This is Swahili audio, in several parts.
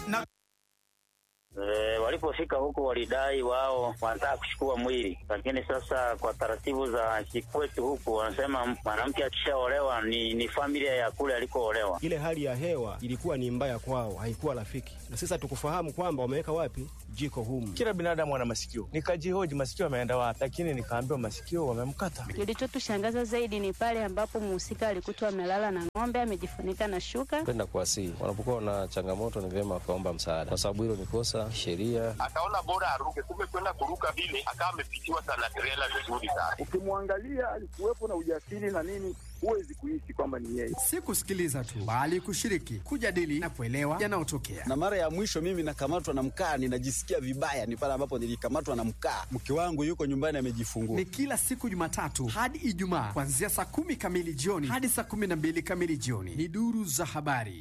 na E, walipofika huko walidai wao wanataka kuchukua mwili, lakini sasa kwa taratibu za kikwetu huku wanasema mwanamke akishaolewa ni, ni familia ya kule alikoolewa. Ile hali ya hewa ilikuwa ni mbaya kwao, haikuwa rafiki, na sasa tukufahamu kwamba wameweka wapi jiko humu. Kila binadamu ana masikio, nikajihoji masikio ameenda wapi, lakini nikaambiwa masikio wamemkata. Kilichotushangaza zaidi ni pale ambapo mhusika alikutwa amelala na ng'ombe amejifunika na shuka. Kwenda kuwasihi wanapokuwa na changamoto, ni vyema wakaomba msaada, kwa sababu hilo ni kosa sheria. Akaona bora aruke, kumbe kwenda kuruka vile akawa amepitiwa sana trela vizuri sana. Ukimwangalia alikuwepo na ujasiri na nini, huwezi kuishi kwamba ni yeye. si kusikiliza tu, bali kushiriki, kujadili na kuelewa yanayotokea. na mara ya mwisho mimi nakamatwa na mkaa, ninajisikia vibaya, ni pale ambapo nilikamatwa na mkaa. Mke wangu yuko nyumbani amejifungua. Ni kila siku Jumatatu hadi Ijumaa kuanzia saa kumi kamili jioni hadi saa kumi na mbili kamili jioni. Ni duru za habari.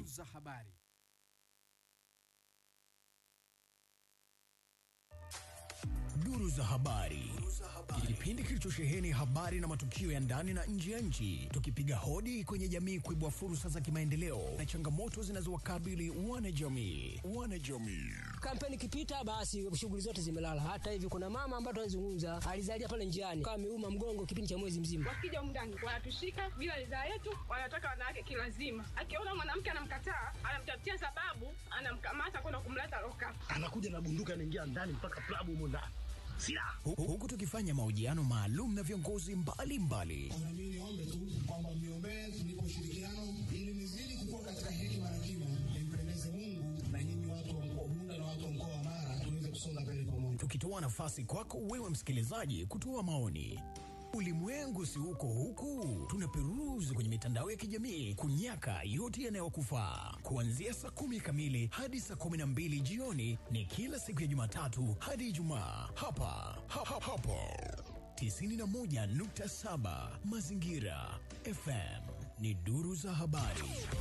Duru za habari, kipindi kilichosheheni habari na matukio ya ndani na nje ya nchi, tukipiga hodi kwenye jamii kuibua fursa za kimaendeleo na changamoto zinazowakabili wanajamii. Wanajamii Kampeni ikipita, basi shughuli zote zimelala. Hata hivi kuna mama ambaye tunazungumza alizalia pale njiani, kama ameuma mgongo kipindi cha mwezi mzima. Wakija mndani wanatushika bila ridhaa yetu, wanataka wanawake kilazima. Akiona mwanamke anamkataa, anamtafutia sababu, anamkamata kwenda kumleta loka. anakuja na bunduki, anaingia ndani mpaka klabu humo ndani silaha, Hu- huku tukifanya mahojiano maalum na viongozi mbalimbali Mimi niombe tu kwamba mniombee tunipe ushirikiano ili nizidi kukua katika hekima na kima, nimpendeze Mungu na nyinyi watu wa mkoa wa Bunda na watu wa mkoa wa Mara tuweze kusonga mbele pamoja. tukitoa nafasi kwako wewe msikilizaji kutoa maoni. Ulimwengu si huko huku, tunaperuzi kwenye mitandao ya kijamii kunyaka yote yanayokufaa. Kuanzia saa kumi kamili hadi saa kumi na mbili jioni ni kila siku ya Jumatatu hadi Ijumaa hapa ha, ha, hapo 91.7 Mazingira FM ni duru za habari.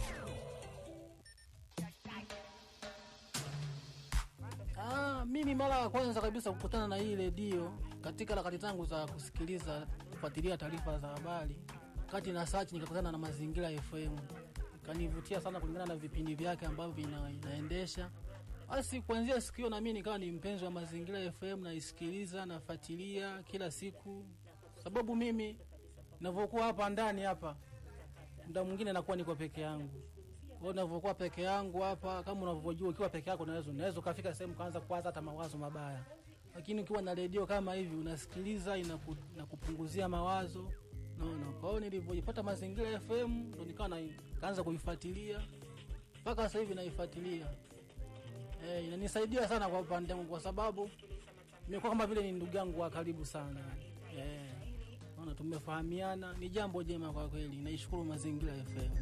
Ah, mimi mara ya kwanza kabisa kukutana na hii redio katika harakati zangu za kusikiliza kufuatilia taarifa za habari, kati na search nikakutana na Mazingira FM, ikanivutia sana kulingana na vipindi vyake ambavyo vina, inaendesha. Basi kuanzia siku hiyo na mimi nikawa ni mpenzi wa Mazingira FM, naisikiliza nafuatilia kila siku, sababu mimi ninavyokuwa hapa ndani hapa, muda mwingine nakuwa niko peke yangu kwa hiyo unavyokuwa peke yangu hapa, kama unavyojua, ukiwa peke yako unaweza unaweza ukafika sehemu kaanza kuwaza hata mawazo mabaya, lakini ukiwa na redio kama hivi unasikiliza, inaku, inakupunguzia mawazo naona. Kwa hiyo nilivyoipata Mazingira FM ndo nikawa na kaanza kuifuatilia mpaka sasa hivi naifuatilia. Eh, inanisaidia sana kwa upande wangu kwa sababu imekuwa kama vile ni ndugu yangu wa karibu sana. Eh, naona tumefahamiana, ni jambo jema kwa kweli. Naishukuru Mazingira FM.